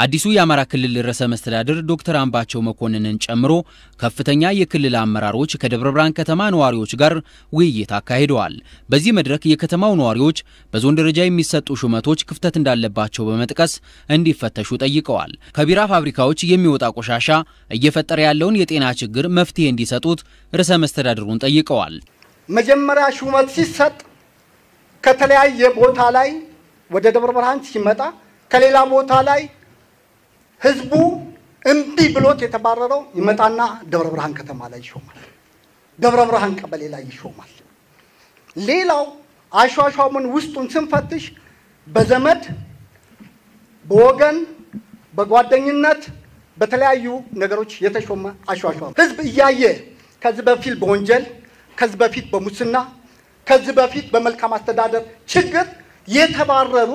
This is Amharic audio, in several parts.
አዲሱ የአማራ ክልል ርዕሰ መስተዳድር ዶክተር አምባቸው መኮንንን ጨምሮ ከፍተኛ የክልል አመራሮች ከደብረ ብርሃን ከተማ ነዋሪዎች ጋር ውይይት አካሂደዋል። በዚህ መድረክ የከተማው ነዋሪዎች በዞን ደረጃ የሚሰጡ ሹመቶች ክፍተት እንዳለባቸው በመጥቀስ እንዲፈተሹ ጠይቀዋል። ከቢራ ፋብሪካዎች የሚወጣ ቆሻሻ እየፈጠረ ያለውን የጤና ችግር መፍትሄ እንዲሰጡት ርዕሰ መስተዳድሩን ጠይቀዋል። መጀመሪያ ሹመት ሲሰጥ ከተለያየ ቦታ ላይ ወደ ደብረ ብርሃን ሲመጣ ከሌላ ቦታ ላይ ህዝቡ እምቢ ብሎት የተባረረው ይመጣና ደብረ ብርሃን ከተማ ላይ ይሾማል። ደብረ ብርሃን ቀበሌ ላይ ይሾማል። ሌላው አሿሿሙን ውስጡን ስንፈትሽ በዘመድ በወገን በጓደኝነት በተለያዩ ነገሮች የተሾመ አሿሿም ህዝብ እያየ ከዚህ በፊት በወንጀል ከዚህ በፊት በሙስና ከዚህ በፊት በመልካም አስተዳደር ችግር የተባረሩ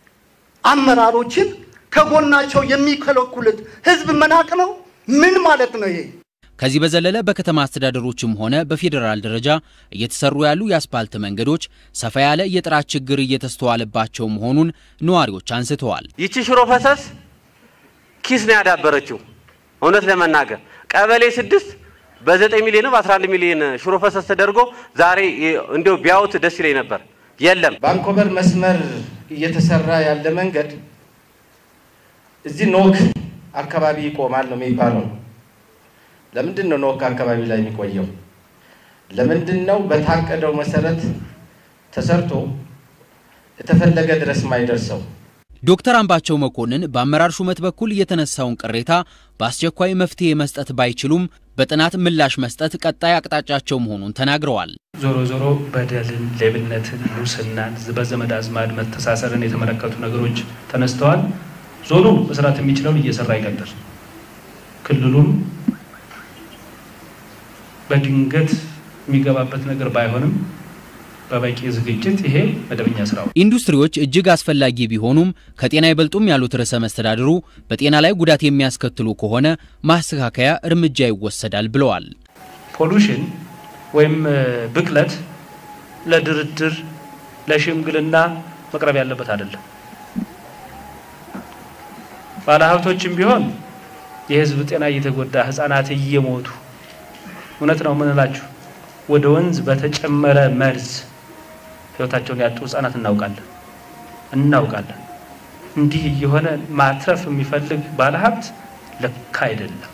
አመራሮችን ከጎናቸው የሚከለኩሉት ህዝብ መናቅ ነው። ምን ማለት ነው ይሄ? ከዚህ በዘለለ በከተማ አስተዳደሮችም ሆነ በፌዴራል ደረጃ እየተሰሩ ያሉ የአስፓልት መንገዶች ሰፋ ያለ የጥራት ችግር እየተስተዋለባቸው መሆኑን ነዋሪዎች አንስተዋል። ይቺ ሽሮ ፈሰስ ኪስ ነው ያዳበረችው። እውነት ለመናገር ቀበሌ ስድስት በዘጠኝ ሚሊዮን በአስራ አንድ ሚሊዮን ሽሮ ፈሰስ ተደርጎ ዛሬ እንዲያው ቢያዩት ደስ ይለኝ ነበር። የለም ባንኮበር መስመር እየተሰራ ያለ መንገድ እዚህ ኖክ አካባቢ ይቆማል ነው የሚባለው። ለምንድን ነው ኖክ አካባቢ ላይ የሚቆየው? ለምንድን ነው በታቀደው መሰረት ተሰርቶ የተፈለገ ድረስ ማይደርሰው? ዶክተር አምባቸው መኮንን በአመራር ሹመት በኩል የተነሳውን ቅሬታ በአስቸኳይ መፍትሄ መስጠት ባይችሉም በጥናት ምላሽ መስጠት ቀጣይ አቅጣጫቸው መሆኑን ተናግረዋል። ዞሮ ዞሮ በደልን፣ ሌብነትን፣ ሙስናን፣ በዘመድ አዝማድ መተሳሰርን የተመለከቱ ነገሮች ተነስተዋል። ዞኑ መስራት የሚችለውን እየሰራ ይቀጥል። ክልሉም በድንገት የሚገባበት ነገር ባይሆንም በበቂ ዝግጅት ይሄ መደበኛ ስራው። ኢንዱስትሪዎች እጅግ አስፈላጊ ቢሆኑም ከጤና አይበልጡም ያሉት ርዕሰ መስተዳድሩ በጤና ላይ ጉዳት የሚያስከትሉ ከሆነ ማስተካከያ እርምጃ ይወሰዳል ብለዋል። ፖሉሽን ወይም ብክለት ለድርድር ለሽምግልና መቅረብ ያለበት አይደለም። ባለሀብቶችም ቢሆን የህዝብ ጤና እየተጎዳ ህጻናት እየሞቱ እውነት ነው ምንላችሁ ወደ ወንዝ በተጨመረ መርዝ ህይወታቸውን ያጡ ህጻናት እናውቃለን እናውቃለን። እንዲህ እየሆነ ማትረፍ የሚፈልግ ባለሀብት ልክ አይደለም።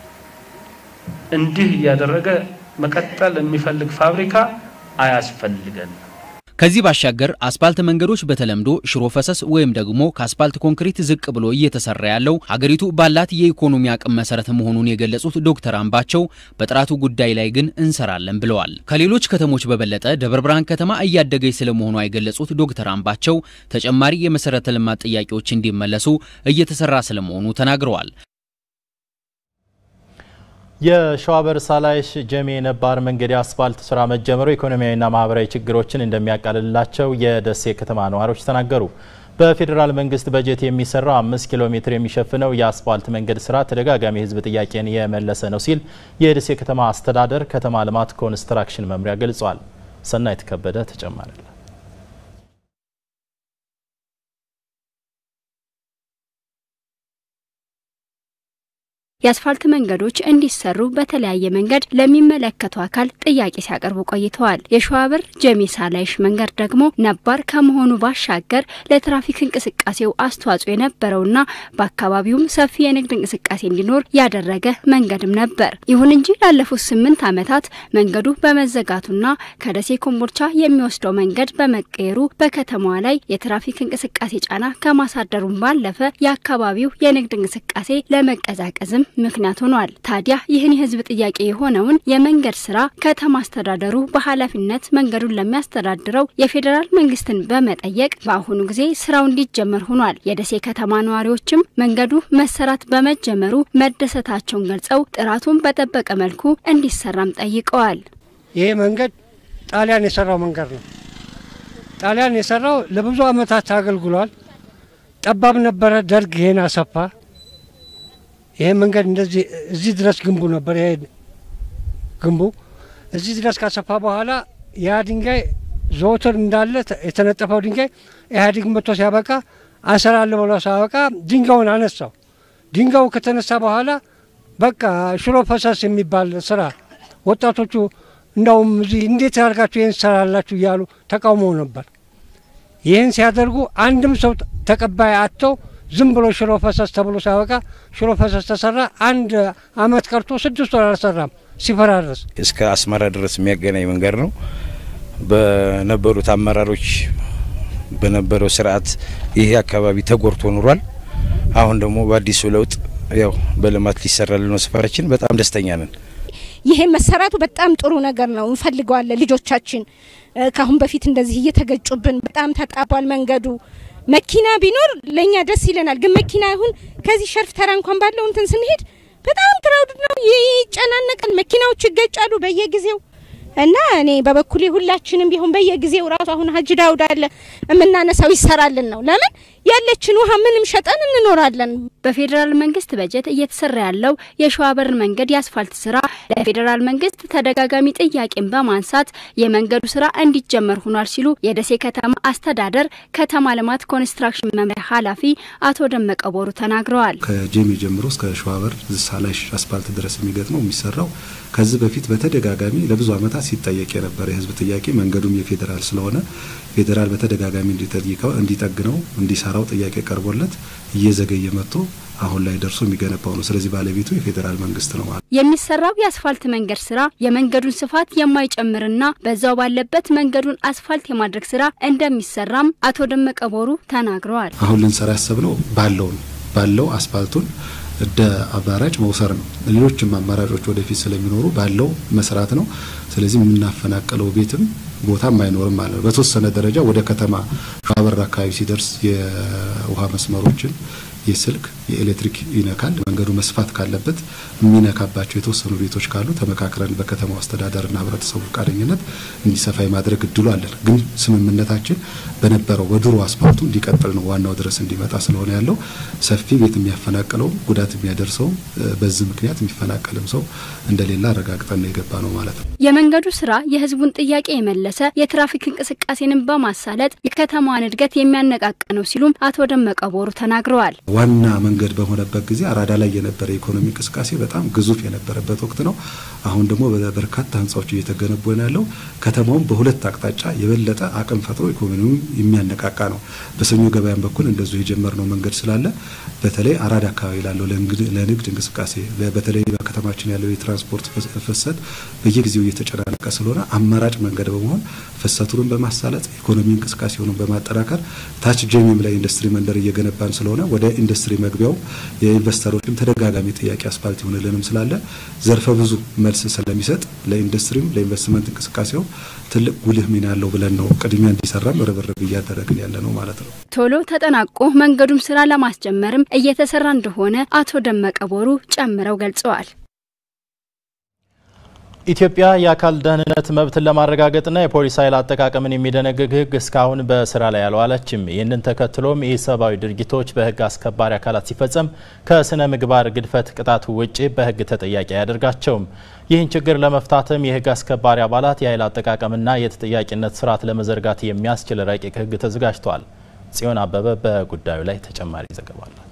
እንዲህ እያደረገ መቀጠል የሚፈልግ ፋብሪካ አያስፈልገንም። ከዚህ ባሻገር አስፓልት መንገዶች በተለምዶ ሽሮ ፈሰስ ወይም ደግሞ ከአስፓልት ኮንክሪት ዝቅ ብሎ እየተሰራ ያለው ሀገሪቱ ባላት የኢኮኖሚ አቅም መሰረት መሆኑን የገለጹት ዶክተር አምባቸው በጥራቱ ጉዳይ ላይ ግን እንሰራለን ብለዋል። ከሌሎች ከተሞች በበለጠ ደብረ ብርሃን ከተማ እያደገች ስለመሆኗ የገለጹት ዶክተር አምባቸው ተጨማሪ የመሰረተ ልማት ጥያቄዎች እንዲመለሱ እየተሰራ ስለመሆኑ ተናግረዋል። የሸዋበር ሳላይሽ ጀሜ ነባር መንገድ የአስፋልት ስራ መጀመሩ ኢኮኖሚያዊና ማህበራዊ ችግሮችን እንደሚያቃልላቸው የደሴ ከተማ ነዋሪዎች ተናገሩ። በፌዴራል መንግስት በጀት የሚሰራው አምስት ኪሎ ሜትር የሚሸፍነው የአስፋልት መንገድ ስራ ተደጋጋሚ የህዝብ ጥያቄን የመለሰ ነው ሲል የደሴ ከተማ አስተዳደር ከተማ ልማት ኮንስትራክሽን መምሪያ ገልጿል። ሰናይት ከበደ ተጨማሪ የአስፋልት መንገዶች እንዲሰሩ በተለያየ መንገድ ለሚመለከተው አካል ጥያቄ ሲያቀርቡ ቆይተዋል። የሸዋበር ጀሜሳ ላይሽ መንገድ ደግሞ ነባር ከመሆኑ ባሻገር ለትራፊክ እንቅስቃሴው አስተዋጽኦ የነበረውና በአካባቢውም ሰፊ የንግድ እንቅስቃሴ እንዲኖር ያደረገ መንገድም ነበር። ይሁን እንጂ ላለፉት ስምንት ዓመታት መንገዱ በመዘጋቱና ከደሴ ኮምቦልቻ የሚወስደው መንገድ በመቀየሩ በከተማዋ ላይ የትራፊክ እንቅስቃሴ ጫና ከማሳደሩም ባለፈ የአካባቢው የንግድ እንቅስቃሴ ለመቀዛቀዝም ምክንያት ሆኗል። ታዲያ ይህን የህዝብ ጥያቄ የሆነውን የመንገድ ስራ ከተማ አስተዳደሩ በኃላፊነት መንገዱን ለሚያስተዳድረው የፌዴራል መንግስትን በመጠየቅ በአሁኑ ጊዜ ስራው እንዲጀመር ሆኗል። የደሴ ከተማ ነዋሪዎችም መንገዱ መሰራት በመጀመሩ መደሰታቸውን ገልጸው ጥራቱን በጠበቀ መልኩ እንዲሰራም ጠይቀዋል። ይሄ መንገድ ጣሊያን የሰራው መንገድ ነው። ጣሊያን የሰራው ለብዙ ዓመታት አገልግሏል። ጠባብ ነበረ። ደርግ ይሄን አሰፋ። ይሄ መንገድ እንደዚህ እዚህ ድረስ ግንቡ ነበር። ይሄ ግንቡ እዚህ ድረስ ካሰፋ በኋላ ያ ድንጋይ ዘወትር እንዳለ የተነጠፈው ድንጋይ ኢህአዴግ መጥቶ ሲያበቃ አሰራለሁ ብሎ ሳበቃ ድንጋዩን አነሳው። ድንጋዩ ከተነሳ በኋላ በቃ ሽሮ ፈሰስ የሚባል ስራ ወጣቶቹ እንዳውም እዚህ እንዴት አድርጋችሁ ይህን ትሰራላችሁ እያሉ ተቃውመው ነበር። ይህን ሲያደርጉ አንድም ሰው ተቀባይ አጥተው ዝም ብሎ ሽሮ ፈሰስ ተብሎ ሲያበቃ ሽሮ ፈሰስ ተሰራ። አንድ አመት ቀርቶ ስድስት ወር አልሰራም ሲፈራረስ። እስከ አስመራ ድረስ የሚያገናኝ መንገድ ነው። በነበሩት አመራሮች በነበረው ስርዓት ይሄ አካባቢ ተጎርቶ ኑሯል። አሁን ደግሞ በአዲሱ ለውጥ ያው በልማት ሊሰራልን ነው ሰፈራችን። በጣም ደስተኛ ነን። ይሄ መሰራቱ በጣም ጥሩ ነገር ነው። እንፈልገዋለን። ልጆቻችን ከአሁን በፊት እንደዚህ እየተገጩብን በጣም ተጣቧል መንገዱ። መኪና ቢኖር ለእኛ ደስ ይለናል። ግን መኪና ይሁን ከዚህ ሸርፍ ተራ እንኳን ባለው እንትን ስንሄድ በጣም ክራውድ ነው፣ ይጨናነቃል። መኪናዎች ይገጫሉ በየጊዜው እና እኔ በበኩሌ ሁላችንም ቢሆን በየጊዜው ራሱ አሁን ሀጅ ዳውድ አለ የምናነሳው ይሰራልን ነው። ለምን ያለችን ውሃ ምንም ሸጠን እንኖራለን። በፌዴራል መንግስት በጀት እየተሰራ ያለው የሸዋበር መንገድ የአስፋልት ስራ ለፌዴራል መንግስት ተደጋጋሚ ጥያቄን በማንሳት የመንገዱ ስራ እንዲጀመር ሆኗል ሲሉ የደሴ ከተማ አስተዳደር ከተማ ልማት ኮንስትራክሽን መምሪያ ኃላፊ አቶ ደመቀ ቦሩ ተናግረዋል። ከጄሜ ጀምሮ እስከ ሸዋበር ሳላሽ አስፋልት ድረስ የሚገጥመው የሚሰራው ከዚህ በፊት በተደጋጋሚ ለብዙ ዓመታት ሲጠየቅ የነበረ የህዝብ ጥያቄ መንገዱም የፌዴራል ስለሆነ ፌዴራል በተደጋጋሚ እንዲጠግነው እንዲሰራው ጥያቄ ቀርቦለት እየዘገየ መጥቶ አሁን ላይ ደርሶ የሚገነባው ነው። ስለዚህ ባለቤቱ የፌዴራል መንግስት ነው ማለት። የሚሰራው የአስፋልት መንገድ ስራ የመንገዱን ስፋት የማይጨምርና በዛው ባለበት መንገዱን አስፋልት የማድረግ ስራ እንደሚሰራም አቶ ደመቀ ቦሩ ተናግረዋል። አሁን ልንሰራ ያሰብነው ባለው ነው ባለው አስፋልቱን እንደ አማራጭ መውሰድ ነው። ሌሎችም አማራጮች ወደፊት ስለሚኖሩ ባለው መስራት ነው። ስለዚህ የምናፈናቀለው ቤትም ቦታም አይኖርም ማለት ነው። በተወሰነ ደረጃ ወደ ከተማ ሸዋበር አካባቢ ሲደርስ የውሃ መስመሮችን የስልክ የኤሌክትሪክ ይነካል። መንገዱ መስፋት ካለበት የሚነካባቸው የተወሰኑ ቤቶች ካሉ ተመካክረን በከተማው አስተዳደርና ህብረተሰቡ ፈቃደኝነት እንዲሰፋ የማድረግ እድሉ አለን። ግን ስምምነታችን በነበረው በድሮ አስፋልቱ እንዲቀጥል ነው። ዋናው ድረስ እንዲመጣ ስለሆነ ያለው ሰፊ ቤት የሚያፈናቅለው ጉዳት የሚያደርሰው በዚህ ምክንያት የሚፈናቀልም ሰው እንደሌለ አረጋግጠን ነው የገባ ነው ማለት ነው። የመንገዱ ስራ የህዝቡን ጥያቄ የመለሰ የትራፊክ እንቅስቃሴንም በማሳለጥ የከተማዋን እድገት የሚያነቃቅ ነው ሲሉም አቶ ደመቀ ቦሩ ተናግረዋል። ዋና መንገድ በሆነበት ጊዜ አራዳ ላይ የነበረ የኢኮኖሚ እንቅስቃሴ በጣም ግዙፍ የነበረበት ወቅት ነው። አሁን ደግሞ በርካታ ህንፃዎች እየተገነቡ ነው ያለው። ከተማውም በሁለት አቅጣጫ የበለጠ አቅም ፈጥሮ ኢኮኖሚውን የሚያነቃቃ ነው። በሰኞ ገበያም በኩል እንደዚሁ የጀመርነው መንገድ ስላለ በተለይ አራዳ አካባቢ ላለው ለንግድ እንቅስቃሴ በተለይ በከተማችን ያለው የትራንስፖርት ፍሰት በየጊዜው እየተጨናነቀ ስለሆነ አማራጭ መንገድ በመሆን ፍሰቱን በማሳለጥ ኢኮኖሚ እንቅስቃሴውን በማጠናከር ታች ጀሚም ላይ ኢንዱስትሪ መንደር እየገነባን ስለሆነ ወደ ኢንዱስትሪ መግቢያው የኢንቨስተሮችም ተደጋጋሚ ጥያቄ አስፋልት ይሆንልንም ስላለ ዘርፈ ብዙ መልስ ስለሚሰጥ ለኢንዱስትሪም ለኢንቨስትመንት እንቅስቃሴው ትልቅ ጉልህ ሚና ያለው ብለን ነው ቅድሚያ እንዲሰራም ርብርብ እያደረግን ያለ ነው ማለት ነው። ቶሎ ተጠናቆ መንገዱም ስራ ለማስጀመርም እየተሰራ እንደሆነ አቶ ደመቀ ቦሩ ጨምረው ገልጸዋል። ኢትዮጵያ የአካል ደህንነት መብትን ለማረጋገጥና የፖሊስ ኃይል አጠቃቀምን የሚደነግግ ሕግ እስካሁን በስራ ላይ አልዋለችም። ይህንን ተከትሎም ኢሰብአዊ ድርጊቶች በሕግ አስከባሪ አካላት ሲፈጸም ከስነ ምግባር ግድፈት ቅጣቱ ውጭ በሕግ ተጠያቂ አያደርጋቸውም። ይህን ችግር ለመፍታትም የሕግ አስከባሪ አባላት የኃይል አጠቃቀምና የተጠያቂነት ስርዓት ለመዘርጋት የሚያስችል ረቂቅ ሕግ ተዘጋጅቷል። ጽዮን አበበ በጉዳዩ ላይ ተጨማሪ ዘገባ አላት።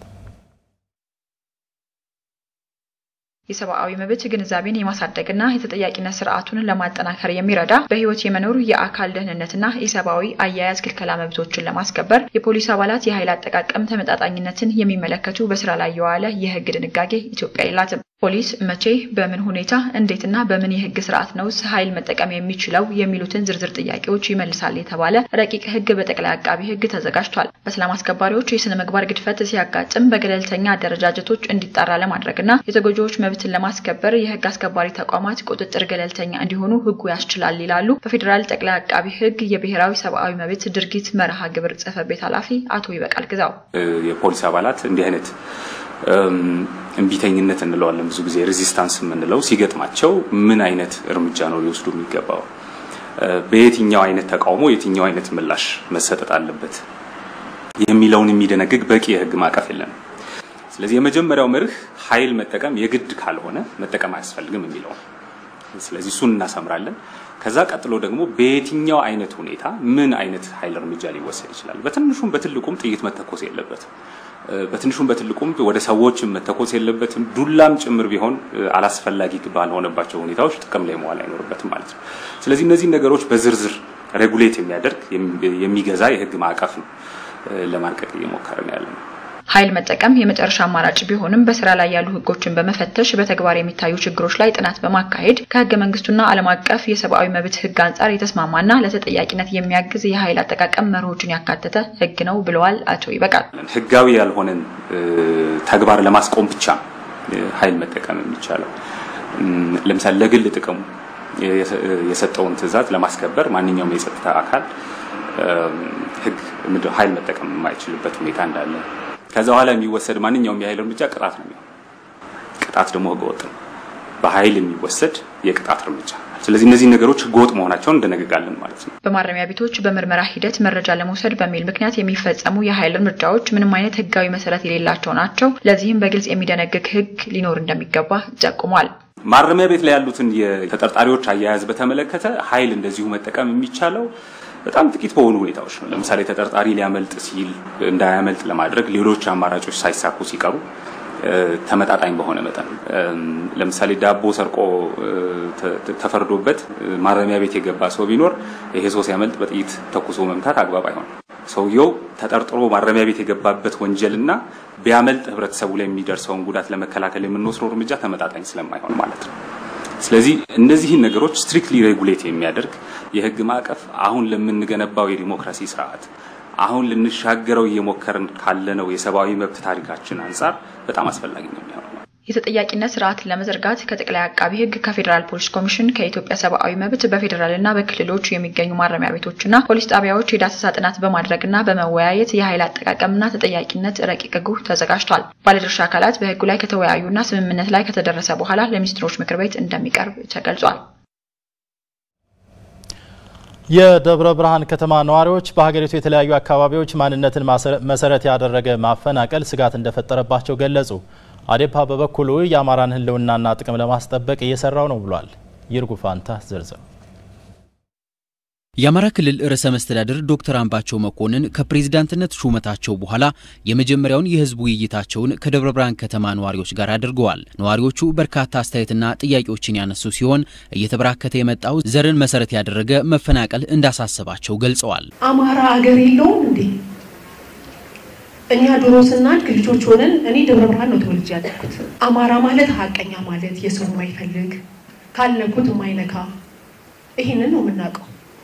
የሰብአዊ መብት ግንዛቤን የማሳደግና የተጠያቂነት ስርዓቱን ለማጠናከር የሚረዳ በህይወት የመኖር የአካል ደህንነትና የሰብአዊ አያያዝ ክልከላ መብቶችን ለማስከበር የፖሊስ አባላት የኃይል አጠቃቀም ተመጣጣኝነትን የሚመለከቱ በስራ ላይ የዋለ የህግ ድንጋጌ ኢትዮጵያ የላትም። ፖሊስ መቼ፣ በምን ሁኔታ፣ እንዴትና በምን የህግ ስርዓት ነው ኃይል መጠቀም የሚችለው የሚሉትን ዝርዝር ጥያቄዎች ይመልሳል የተባለ ረቂቅ ህግ በጠቅላይ አቃቢ ህግ ተዘጋጅቷል። በሰላም አስከባሪዎች የስነ ምግባር ግድፈት ሲያጋጥም በገለልተኛ አደረጃጀቶች እንዲጣራ ለማድረግና የተጎጂዎች መብትን ለማስከበር የህግ አስከባሪ ተቋማት ቁጥጥር ገለልተኛ እንዲሆኑ ህጉ ያስችላል ይላሉ በፌዴራል ጠቅላይ አቃቢ ህግ የብሔራዊ ሰብአዊ መብት ድርጊት መርሃ ግብር ጽህፈት ቤት ኃላፊ አቶ ይበቃል ግዛው የፖሊስ አባላት እንዲህ አይነት እምቢተኝነት እንለዋለን ብዙ ጊዜ ሬዚስታንስ የምንለው ሲገጥማቸው ምን አይነት እርምጃ ነው ሊወስዱ የሚገባው? በየትኛው አይነት ተቃውሞ የትኛው አይነት ምላሽ መሰጠት አለበት የሚለውን የሚደነግግ በቂ የህግ ማዕቀፍ የለንም። ስለዚህ የመጀመሪያው መርህ ኃይል መጠቀም የግድ ካልሆነ መጠቀም አያስፈልግም የሚለው ስለዚህ እሱን እናሰምራለን። ከዛ ቀጥሎ ደግሞ በየትኛው አይነት ሁኔታ ምን አይነት ኃይል እርምጃ ሊወሰድ ይችላል። በትንሹም በትልቁም ጥይት መተኮስ የለበትም። በትንሹም በትልቁም ወደ ሰዎች መተኮስ የለበትም። ዱላም ጭምር ቢሆን አላስፈላጊ ባልሆነባቸው ሁኔታዎች ጥቅም ላይ መዋል አይኖርበትም ማለት ነው። ስለዚህ እነዚህን ነገሮች በዝርዝር ሬጉሌት የሚያደርግ የሚገዛ የህግ ማዕቀፍ ነው ለማርቀቅ እየሞከርን ያለ ነው። ኃይል መጠቀም የመጨረሻ አማራጭ ቢሆንም በስራ ላይ ያሉ ህጎችን በመፈተሽ በተግባር የሚታዩ ችግሮች ላይ ጥናት በማካሄድ ከህገ መንግስቱና ዓለም አቀፍ የሰብአዊ መብት ህግ አንጻር የተስማማና ለተጠያቂነት የሚያግዝ የኃይል አጠቃቀም መርሆችን ያካተተ ህግ ነው ብለዋል አቶ ይበቃል። ህጋዊ ያልሆነን ተግባር ለማስቆም ብቻ ኃይል መጠቀም የሚቻለው ለምሳሌ ለግል ጥቅሙ የሰጠውን ትዕዛዝ ለማስከበር ማንኛውም የጸጥታ አካል ህግ ኃይል መጠቀም የማይችልበት ሁኔታ እንዳለ ከዛ በኋላ የሚወሰድ ማንኛውም የኃይል እርምጃ ቅጣት ነው የሚሆን። ቅጣት ደግሞ ህገወጥ ነው፣ በኃይል የሚወሰድ የቅጣት እርምጃ። ስለዚህ እነዚህ ነገሮች ህገወጥ መሆናቸውን እንደነግጋለን ማለት ነው። በማረሚያ ቤቶች በምርመራ ሂደት መረጃ ለመውሰድ በሚል ምክንያት የሚፈጸሙ የኃይል እርምጃዎች ምንም አይነት ህጋዊ መሰረት የሌላቸው ናቸው። ለዚህም በግልጽ የሚደነግግ ህግ ሊኖር እንደሚገባ ጠቁሟል። ማረሚያ ቤት ላይ ያሉትን የተጠርጣሪዎች አያያዝ በተመለከተ ኃይል እንደዚሁ መጠቀም የሚቻለው በጣም ጥቂት በሆኑ ሁኔታዎች ነው። ለምሳሌ ተጠርጣሪ ሊያመልጥ ሲል እንዳያመልጥ ለማድረግ ሌሎች አማራጮች ሳይሳኩ ሲቀሩ ተመጣጣኝ በሆነ መጠን ለምሳሌ ዳቦ ሰርቆ ተፈርዶበት ማረሚያ ቤት የገባ ሰው ቢኖር ይሄ ሰው ሲያመልጥ በጥይት ተኩሶ መምታት አግባብ አይሆንም። ሰውየው ተጠርጥሮ ማረሚያ ቤት የገባበት ወንጀልና ቢያመልጥ ህብረተሰቡ ላይ የሚደርሰውን ጉዳት ለመከላከል የምንወስደው እርምጃ ተመጣጣኝ ስለማይሆን ማለት ነው። ስለዚህ እነዚህን ነገሮች ስትሪክትሊ ሬጉሌት የሚያደርግ የህግ ማዕቀፍ አሁን ለምንገነባው የዲሞክራሲ ስርዓት አሁን ልንሻገረው እየሞከርን ካለነው የሰብአዊ መብት ታሪካችን አንጻር በጣም አስፈላጊ ነው የሚሆነው። የተጠያቂነት ስርዓትን ለመዘርጋት ከጠቅላይ አቃቢ ህግ፣ ከፌዴራል ፖሊስ ኮሚሽን፣ ከኢትዮጵያ ሰብአዊ መብት በፌዴራልና በክልሎች የሚገኙ ማረሚያ ቤቶችና ፖሊስ ጣቢያዎች የዳሰሳ ጥናት በማድረግና በመወያየት የኃይል አጠቃቀምና ተጠያቂነት ረቂቅ ህጉ ተዘጋጅቷል። ባለድርሻ አካላት በህጉ ላይ ከተወያዩና ስምምነት ላይ ከተደረሰ በኋላ ለሚኒስትሮች ምክር ቤት እንደሚቀርብ ተገልጿል። የደብረ ብርሃን ከተማ ነዋሪዎች በሀገሪቱ የተለያዩ አካባቢዎች ማንነትን መሰረት ያደረገ ማፈናቀል ስጋት እንደፈጠረባቸው ገለጹ። አዴፓ በበኩሉ የአማራን ህልውናና ጥቅም ለማስጠበቅ እየሰራው ነው ብሏል። ይርጉ ፋንታ ዝርዝር የአማራ ክልል ርዕሰ መስተዳድር ዶክተር አምባቸው መኮንን ከፕሬዝዳንትነት ሹመታቸው በኋላ የመጀመሪያውን የህዝብ ውይይታቸውን ከደብረ ብርሃን ከተማ ነዋሪዎች ጋር አድርገዋል። ነዋሪዎቹ በርካታ አስተያየትና ጥያቄዎችን ያነሱ ሲሆን እየተበራከተ የመጣው ዘርን መሰረት ያደረገ መፈናቀል እንዳሳሰባቸው ገልጸዋል። አማራ አገር የለውም እንዴ? እኛ ድሮ ስናድግ ልጆች ሆነን እኔ ደብረ ብርሃን ነው ተወልጄ ያደግኩት። አማራ ማለት ሀቀኛ ማለት የሰው የማይፈልግ ካልነኩት የማይነካ ይህንን ነው የምናውቀው።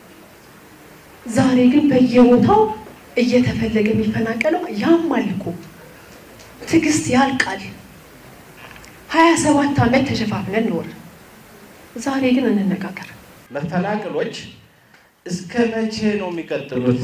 ዛሬ ግን በየቦታው እየተፈለገ የሚፈናቀለው ያማል እኮ ትዕግስት ያልቃል። ሀያ ሰባት ዓመት ተሸፋፍነን ኖር። ዛሬ ግን እንነጋገር። መፈናቀሎች እስከ መቼ ነው የሚቀጥሉት?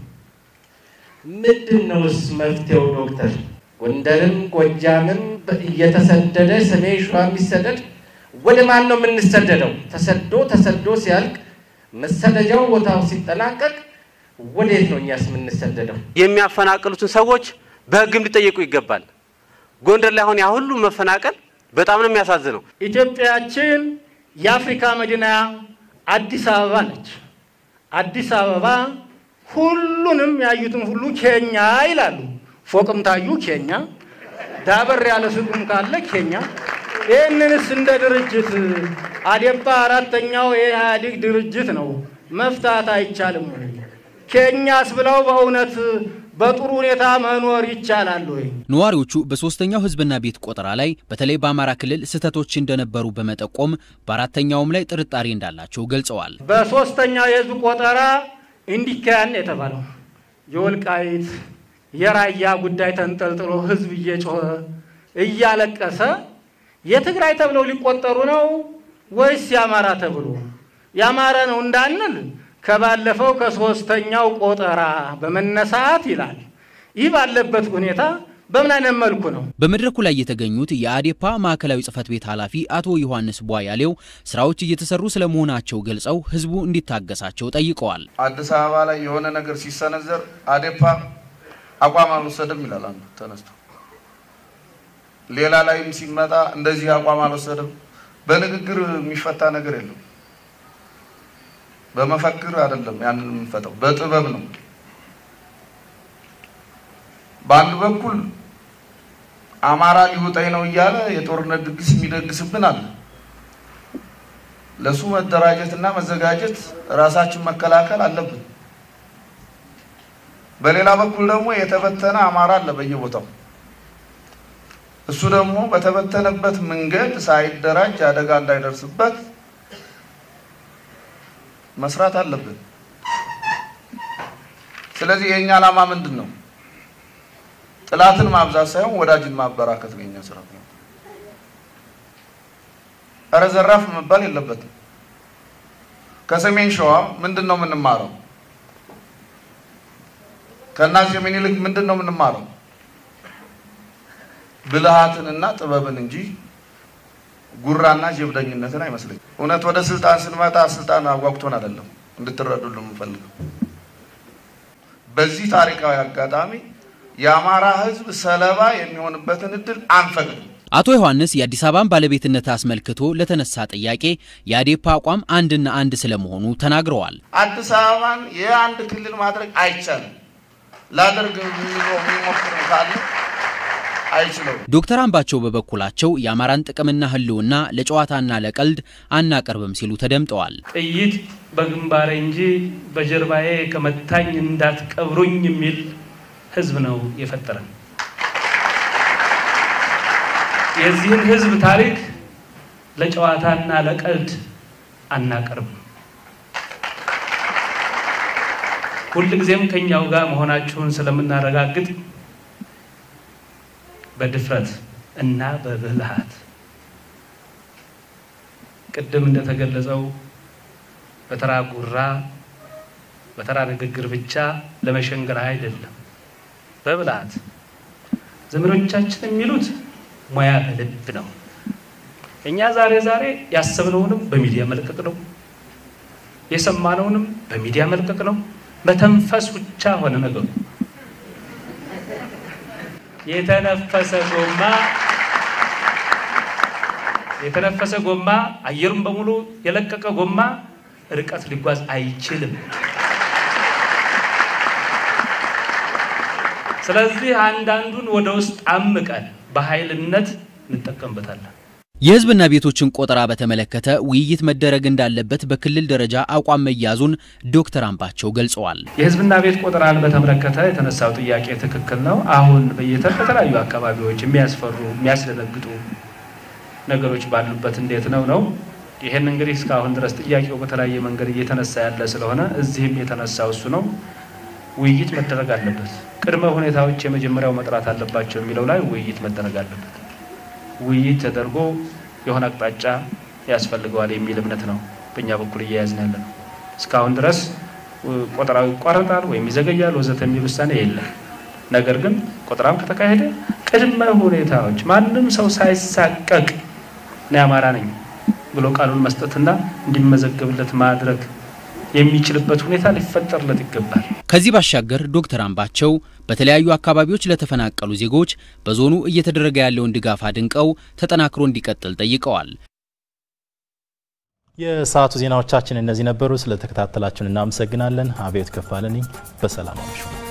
ምንድን ነውስ መፍትሄው? ዶክተር ጎንደርም ጎጃምም እየተሰደደ ሰሜን ሸዋ የሚሰደድ ወደ ማን ነው የምንሰደደው? ተሰዶ ተሰዶ ሲያልቅ መሰደጃው ቦታው ሲጠናቀቅ ወዴት ነው እኛስ የምንሰደደው? የሚያፈናቅሉትን ሰዎች በሕግም ሊጠየቁ ይገባል። ጎንደር ላይ አሁን ያ ሁሉ መፈናቀል በጣም ነው የሚያሳዝነው። ኢትዮጵያችን የአፍሪካ መዲና አዲስ አበባ ነች። አዲስ አበባ ሁሉንም ያዩትን ሁሉ ኬኛ ይላሉ። ፎቅም ታዩ ኬኛ፣ ዳበር ያለ ሱቅም ካለ ኬኛ። ይህንንስ እንደ ድርጅት አዴፓ አራተኛው የኢህአዴግ ድርጅት ነው መፍታት አይቻልም ወይ? ኬኛስ ብለው በእውነት በጥሩ ሁኔታ መኖር ይቻላል ወይ? ነዋሪዎቹ በሶስተኛው ህዝብና ቤት ቆጠራ ላይ በተለይ በአማራ ክልል ስህተቶች እንደነበሩ በመጠቆም በአራተኛውም ላይ ጥርጣሬ እንዳላቸው ገልጸዋል። በሶስተኛው የህዝብ ቆጠራ እንዲካያን የተባለው የወልቃይት የራያ ጉዳይ ተንጠልጥሎ ህዝብ እየጮኸ እያለቀሰ የትግራይ ተብለው ሊቆጠሩ ነው ወይስ የአማራ ተብሎ? የአማራ ነው እንዳንል ከባለፈው ከሶስተኛው ቆጠራ በመነሳት ይላል። ይህ ባለበት ሁኔታ በምን አይነት መልኩ ነው? በመድረኩ ላይ የተገኙት የአዴፓ ማዕከላዊ ጽህፈት ቤት ኃላፊ አቶ ዮሐንስ ቧያሌው ስራዎች እየተሰሩ ስለመሆናቸው ገልጸው ህዝቡ እንዲታገሳቸው ጠይቀዋል። አዲስ አበባ ላይ የሆነ ነገር ሲሰነዘር አዴፓ አቋም አልወሰድም ይላል አንዱ ተነስቶ፣ ሌላ ላይም ሲመጣ እንደዚህ አቋም አልወሰድም። በንግግር የሚፈታ ነገር የለም። በመፈክር አይደለም ያንን የምንፈታው፣ በጥበብ ነው። በአንድ በኩል አማራ ሊውጠኝ ነው እያለ የጦርነት ድግስ የሚደግስብን አለ። ለሱ መደራጀት እና መዘጋጀት ራሳችን መከላከል አለብን። በሌላ በኩል ደግሞ የተበተነ አማራ አለ በየቦታው። እሱ ደግሞ በተበተነበት መንገድ ሳይደራጅ አደጋ እንዳይደርስበት መስራት አለብን። ስለዚህ የእኛ ዓላማ ምንድን ነው? ጥላትን ማብዛት ሳይሆን ወዳጅን ማበራከት ነው የኛ ስራ። እረ ዘራፍ መባል የለበትም። ከሰሜን ሸዋ ምንድን ነው የምንማረው? ከአፄ ምኒልክ ምንድን ነው የምንማረው? ብልሃትንና ጥበብን እንጂ ጉራና ጀብደኝነትን አይመስለኝም። እውነት ወደ ስልጣን ስንመጣ ስልጣን አጓጉቶን አይደለም፣ እንድትረዱልን የምንፈልገው በዚህ ታሪካዊ አጋጣሚ የአማራ ሕዝብ ሰለባ የሚሆንበትን እድል አንፈቅድም። አቶ ዮሐንስ የአዲስ አበባን ባለቤትነት አስመልክቶ ለተነሳ ጥያቄ የአዴፓ አቋም አንድና አንድ ስለመሆኑ ተናግረዋል። አዲስ አበባን የአንድ ክልል ማድረግ አይቻልም። ላደርግ የሚሞክር ካለ አይችለውም። ዶክተር አምባቸው በበኩላቸው የአማራን ጥቅምና ህልውና ለጨዋታና ለቀልድ አናቀርብም ሲሉ ተደምጠዋል። ጥይት በግንባሬ እንጂ በጀርባዬ ከመታኝ እንዳትቀብሩኝ የሚል ህዝብ ነው የፈጠረን። የዚህን ህዝብ ታሪክ ለጨዋታና ለቀልድ አናቀርብም። ሁልጊዜም ከኛው ጋር መሆናችሁን ስለምናረጋግጥ በድፍረት እና በብልሃት ቅድም እንደተገለጸው በተራ ጉራ በተራ ንግግር ብቻ ለመሸንገር አይደለም፣ በብልሃት ዘመዶቻችን የሚሉት ሙያ በልብ ነው። እኛ ዛሬ ዛሬ ያሰብነውንም በሚዲያ መልቀቅ ነው፣ የሰማነውንም በሚዲያ መልቀቅ ነው። መተንፈስ ብቻ ሆነ ነገሩ። የተነፈሰ ጎማ የተነፈሰ ጎማ አየሩን በሙሉ የለቀቀ ጎማ ርቀት ሊጓዝ አይችልም። ስለዚህ አንዳንዱን ወደ ውስጥ አምቀን በኃይልነት እንጠቀምበታለን። የህዝብና ቤቶችን ቆጠራ በተመለከተ ውይይት መደረግ እንዳለበት በክልል ደረጃ አቋም መያዙን ዶክተር አምባቸው ገልጸዋል። የህዝብና ቤት ቆጠራን በተመለከተ የተነሳው ጥያቄ ትክክል ነው። አሁን በየተ በተለያዩ አካባቢዎች የሚያስፈሩ የሚያስደነግጡ ነገሮች ባሉበት እንዴት ነው ነው ይህን እንግዲህ እስካሁን ድረስ ጥያቄው በተለያየ መንገድ እየተነሳ ያለ ስለሆነ እዚህም የተነሳው እሱ ነው። ውይይት መደረግ አለበት። ቅድመ ሁኔታዎች የመጀመሪያው መጥራት አለባቸው የሚለው ላይ ውይይት መደረግ አለበት። ውይይት ተደርጎ የሆነ አቅጣጫ ያስፈልገዋል የሚል እምነት ነው በእኛ በኩል እየያዝን ያለ ነው። እስካሁን ድረስ ቆጠራው ይቋረጣል ወይም ይዘገያል ወዘተ የሚል ውሳኔ የለም። ነገር ግን ቆጠራም ከተካሄደ ቅድመ ሁኔታዎች ማንም ሰው ሳይሳቀቅ እኔ አማራ ነኝ ብሎ ቃሉን መስጠትና እንዲመዘገብለት ማድረግ የሚችልበት ሁኔታ ሊፈጠርለት ይገባል። ከዚህ ባሻገር ዶክተር አምባቸው በተለያዩ አካባቢዎች ለተፈናቀሉ ዜጎች በዞኑ እየተደረገ ያለውን ድጋፍ አድንቀው ተጠናክሮ እንዲቀጥል ጠይቀዋል። የሰዓቱ ዜናዎቻችን እነዚህ ነበሩ። ስለተከታተላችሁን እናመሰግናለን። አብዮት ከፋለ ነኝ። በሰላም አምሹ።